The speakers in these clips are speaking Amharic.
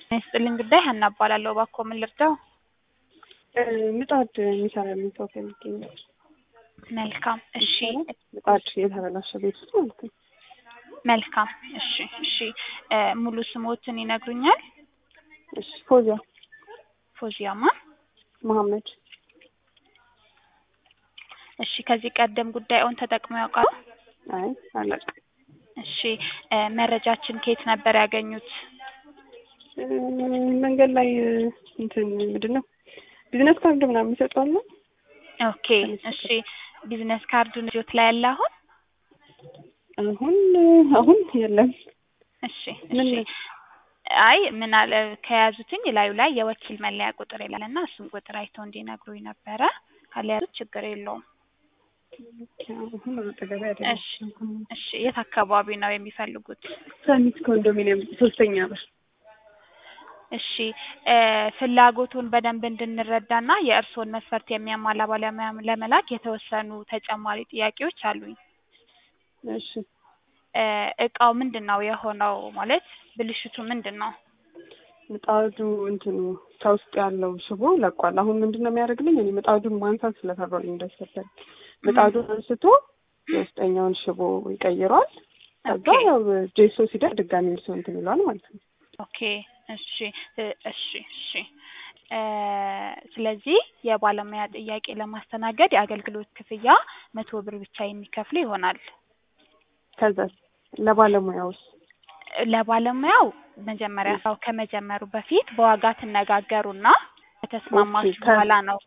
ይስጥልኝ ጉዳይ ሀና እባላለሁ። እባክዎ ምን ልርዳው? ምጣድ የሚሰራልኝ ሰው ፈልጌ ነው። መልካም እሺ፣ ምጣድ የተበላሸ ቤት ውስጥ ማለት ነው። መልካም እሺ፣ እሺ እ ሙሉ ስሞትን ይነግሩኛል? እሺ ፎዚያ ፎዚያማ መሐመድ እሺ፣ ከዚህ ቀደም ጉዳዩን ተጠቅመው ያውቃሉ? አይ አላውቅም። እሺ እ መረጃችን ከየት ነበር ያገኙት? እ መንገድ ላይ እንትን ምንድን ነው ቢዝነስ ካርድ ምናምን ይሰጣሉ። ኦኬ እሺ፣ ቢዝነስ ካርዱን እጆት ላይ ያለ አሁን? አሁን አሁን የለም። እሺ ምን እሺ አይ ምን አለ ከያዙትኝ ላዩ ላይ የወኪል መለያ ቁጥር ይላል እና እሱን ቁጥር አይተው እንዲነግሩኝ ነበረ። ካልያዙት ችግር የለውም። አሁን አጠገቤ አይደለም። እሺ እሺ የት አካባቢ ነው የሚፈልጉት? ሰሚት ኮንዶሚኒየም ሶስተኛ በር እሺ እ ፍላጎቱን በደንብ እንድንረዳና የእርስዎን መስፈርት የሚያሟላ ባለሙያ ለመላክ የተወሰኑ ተጨማሪ ጥያቄዎች አሉኝ። እሺ እ እቃው ምንድን ነው የሆነው? ማለት ብልሽቱ ምንድን ነው? ምጣዱ እንትኑ ከውስጥ ያለው ሽቦ ለቋል። አሁን ምንድን ነው የሚያደርግልኝ? እኔ ምጣዱን ማንሳት ስለፈራሁኝ እንዳይሰበር ምጣዱን አንስቶ የውስጠኛውን ሽቦ ይቀይረዋል። ከዛ ኦኬ ያው ጄሶ ሲደር ድጋሚ እርሶ እንትን ይለዋል ማለት ነው። ኦኬ እሺ እ እሺ እሺ እ ስለዚህ የባለሙያ ጥያቄ ለማስተናገድ የአገልግሎት ክፍያ መቶ ብር ብቻ የሚከፍሉ ይሆናል። ከዛ ለባለሙያውስ ለባለሙያው መጀመሪያ ስራው ከመጀመሩ በፊት በዋጋ ትነጋገሩና ከተስማማችሁ ኦኬ፣ ከ- በኋላ ነው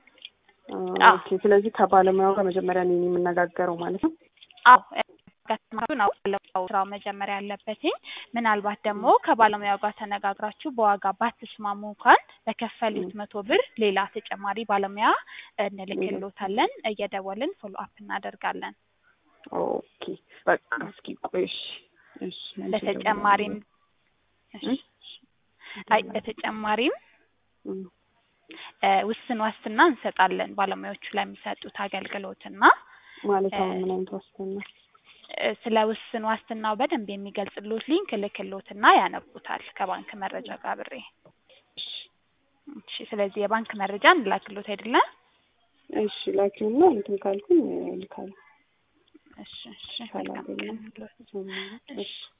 አ፣ ኦኬ። ስለዚህ ከባለሙያው ጋር መጀመሪያ እኔ ነኝ የምነጋገረው ማለት ነው። አዎ ከተስማማችሁ ነው ባለሙያው ስራው መጀመሪያ ያለበትኝ። ምናልባት ደግሞ ከባለሙያው ጋር ተነጋግራችሁ በዋጋ ባትስማሙ እንኳን በከፈሉት መቶ ብር ሌላ ተጨማሪ ባለሙያ እንልክሎታለን። እየደወልን ፎሎ አፕ እናደርጋለን። ኦኬ በቃ እስኪ ቆይ እሺ፣ እሺ መልሼ በተጨማሪም እደውላለሁ። እሺ፣ አይ በተጨማሪም እም፣ እ ውስን ዋስትና እንሰጣለን ባለሙያዎቹ ለሚሰጡት አገልግሎትና ማለት እ አሁን ምን አይነት ዋስትና? እ ስለ ውስን ዋስትናው በደንብ የሚገልጽሎት ሊንክ እልክሎትና ያነቡታል ከባንክ መረጃ ጋር አብሬ። እሺ እሺ ስለዚህ የባንክ መረጃ እንላክሎት አይደለ? እሺ ላኪውና እንትን ካልኩኝ እልካለሁ። እሺ እሺ መልካም ካላገኘሁ ቀን ይሁንልዎት። እሺ እሺ